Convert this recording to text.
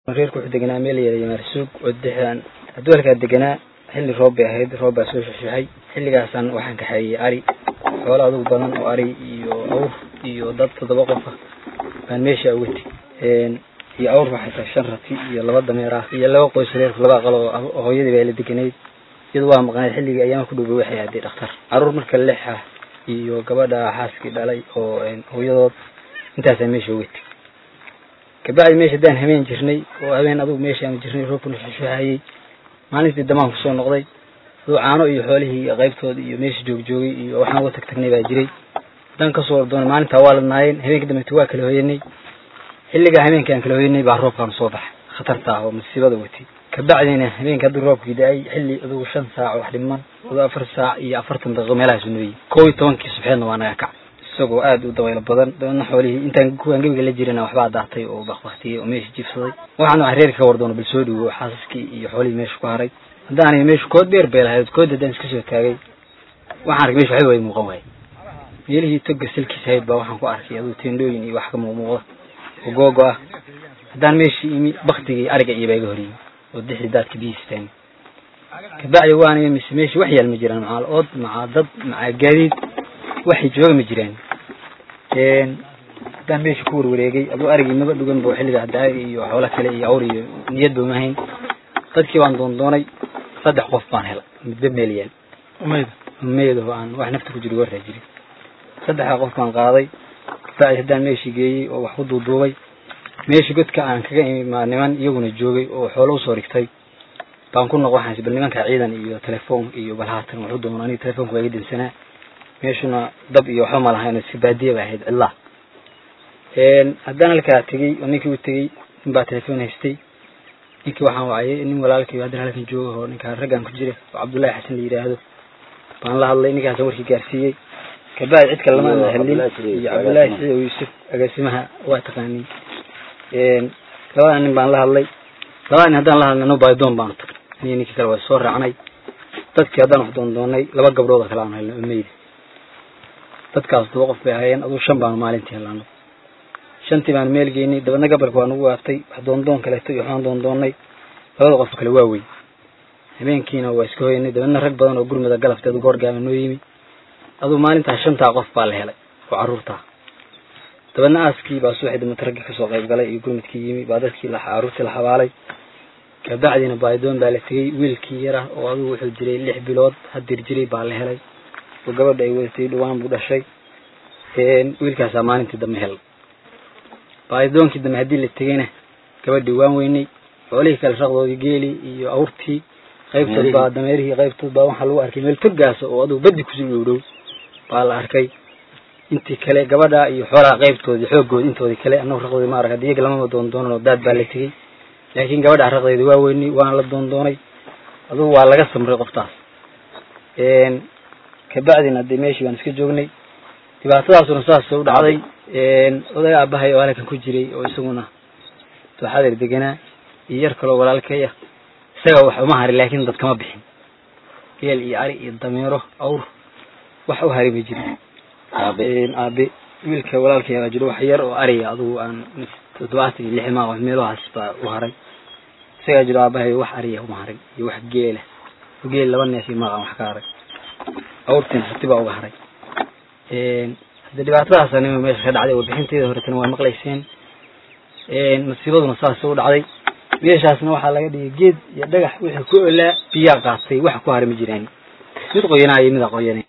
reerku wuxuu deganaa meel yara maarsuug oo dexdaan hadduu halkaa deganaa xilli roob bay ahayd roob baa soo shexsheexay xilligaasaan waxaan kaxeeyey ari xoolo adugu badan oo ari iyo awr iyo dad toddoba qofa baan meesha uga teg iyo awr waxay tahay shan rati iyo laba dameer ah iyo laba qoys reerku laba aqal oo hooyadii baa la deganayd iyadu waa maqnayd xilligii ayaama ku dhowbay waxay aaday dhakhtar caruur marka lex ah iyo gabadha xaaskii dhalay oo hooyadood intaasaa meesha uga teg kabacdi meesha haddaan habeen jirnay oo habeen adugu meesha aanu jirnay roobkuna shexsheexayey maalintii damaan kusoo noqday aduu caano iyo xoolihii qaybtooda iyo meesha joogjoogay iyo waxaan uga tag tagnay baa jiray haddaan kasoo ordoonay maalintaa waa ladnaayeen habeenka dambeeta waa kala hoyanay xilligaa habeenka aan kala hoyanay baa roobkaan soo baxay khatarta ah oo masiibada watay kabacdina habeenka hadduu roobkii da-ay xilli adugu shan saac wax dhiman aduu afar saac iyo afartan daqiiqo meelahaasu nooyey kow iyo tobankii subxeedna waa naga kac isagoo aada u dabaylo badan dabeedna xoolihii intaan kuwaan gebiga la jirana waxbaa daatay oo bakbaktiyey oo meesha jiifsaday waxaan waxa reerka ka wardoono bal soo dhiwo xaasaskii iyo xoolihii meesha ku haray haddaan meesha kood dheer bay lahayd kood haddaan iska soo taagay waxaan arkay mesha waxba way muuqan waayey meelihii toga salkiisa hayd baa waxaan ku arkay aduu teendhooyin iyo wax ka muuqmuuqda oo googo ah haddaan meeshii imi baktigii ariga iyo baa iga hor yimi oo dixdii daadka biyihiisa taagay kabacdi waaniga mise meesha wax yaal ma jiraan macaal ood macaa dad macaa gaadiid waxay jooga ma jiraan haddaan meesha ku warwareegay aduu arigii maba dhugan ba xilliga hadda iyo xoolo kale iyo awr iyo niyad ba mahayn dadkii baan doondoonay saddex qof baan helay midba meel yaal umayda umeyd oo aan wax nafta ku jiri warraa jirin saddexdaa qof baan qaaday kabacdi haddaan meeshii geeyey oo wax ku duuduubay meeshii godka aan kaga imi maa niman iyaguna joogay oo xoolo usoo dhigtay baan ku noq waxaans bal nimankaa ciidan iyo telefoon iyo bal haatan waxu doono aniga telefoonka waa iga dansanaa meeshuna dab iyo waxba ma lahayn iska baadiya ba ahayd cidlaa haddaan halkaa tegey oo ninkii u tegey nin baa telefoon haystay ninkii waxaan wacayay nin walaalkii haddana halkan jooga oo ninkaa raggan ku jira oo cabdullaahi xasan la yidhaahdo baan la hadlay ninkaasaan warkii gaarsiiyey kabacdi cid kale lama hadlin iyo cabdullaahi siciid oo yuusuf agaasimaha waa taqaanin labada nin baan la hadlay labada nin haddaan la hadlay no baadoon baanu tagnay aniyo ninkii kale waa soo raacnay dadkii haddaan wax doondoonay laba gabdhood oo kale aanu helnay oo meyda dadkaas toba qof bay ahaayeen aduu shan baanu maalintii helano shantii baanu meel geynay dabadna gabalka waa nagu waaftay wax doondoon kaleeto iyo waxaan doondoonnay labada qof kale waa weyn habeenkiina waa iska hoyanay dabadna rag badan oo gurmada galabta adu goorgaaba noo yimi aduu maalintaa shantaa qof baa la helay oo carruurtaa dabadna aaskii baa subaxii damata raggii kasoo qayb galay iyo gurmadkii yimi baa dadkii carruurtii la xabaalay kabacdina baadoon baa la tegey wiilkii yara oo adugu wuxuu jiray lix bilood hadir jiray baa la helay oo gabadha ay wadatay dhawaan buu dhashay wiilkaasaa maalintii dambe helay baadoonkii dambe haddii la tegeyna gabadhii waan weynay xoolihii kale raqdoodii geeli iyo awrtii qaybtood baa dameerihii qaybtood baa waxaa lagu arkay meel togaasa oo adugu baddi kusii dhow dhow baa la arkay intii kale gabadha iyo xoolaha qaybtoodii xooggoodi intoodii kale annagu raqdoodii ma arag haddi iyaga lamama doondoonan oo daad baa la tegey laakiin gabadha raqdeedii waa weynay waana la doondoonay adugu waa laga samray qoftaas kabacdina dee meeshii baan iska joognay dhibaatadaasuna saas u dhacday oday aabahay oo halkan ku jiray oo isaguna dooxadeer deganaa iyo yar kaloo walaalkay ah isaga wax uma harin laakiin dad kama bixin geel iyo ari iyo dameero awr wax u hari ma jirin aabe wiilka walaalkay baa jiro wax yar oo ariga adugu aan toddobaatan iyo lix maa meelahaas baa u haray isagaa jiro aabahay wax ariya uma harin iyo wax geela geel laba neef iyo maaqan wax ka haray awrtiin hati baa uga haray hadde dhibaatadaasnima meesha ka dhacday warbixinteeda horetana waa maqlayseen masiibaduna saas u dhacday meeshaasna waxaa laga dhigay geed iyo dhagax wixii ku olaa biyaa qaatay waxa ku haray ma jiraan mid qoyanaa iyo mid aqoyana